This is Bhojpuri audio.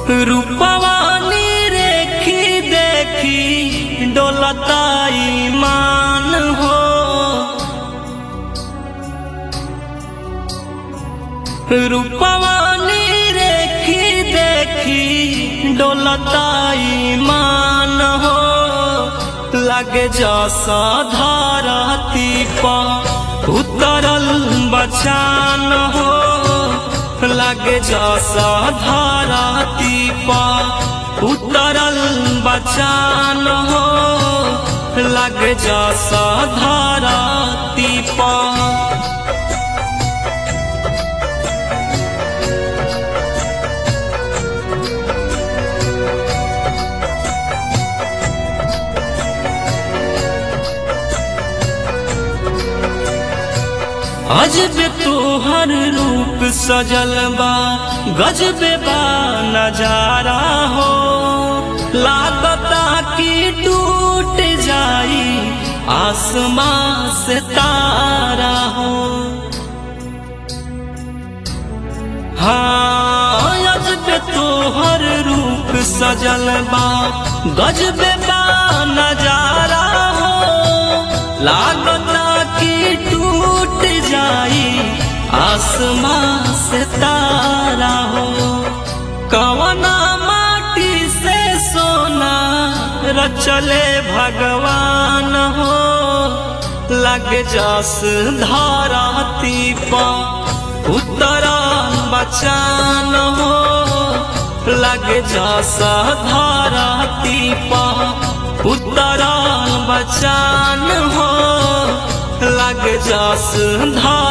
रूपवानी रेखी देखी डोलता ईमान हो रूपवानी रेखी देखी डोलता ईमान हो लगे जसा धारती पर उतरल बचान हो लगे जसा धारती पर उतरल बचान हो लगे जसा धारती पर अजब तोहर रूप सजल बा गजब बा नजारा हो लागता कि टूट जाई आसमां से तारा हो हाँ अजब तोहर रूप सजल बा गजब बा नजारा हो लागता कि टूट जाई आसमां से तारा हो कवना माटी से सोना रचले भगवान हो लग जास धाराती पा उतरा बचान हो लग जास धाराती पा उतरा बचान हो लग जास धार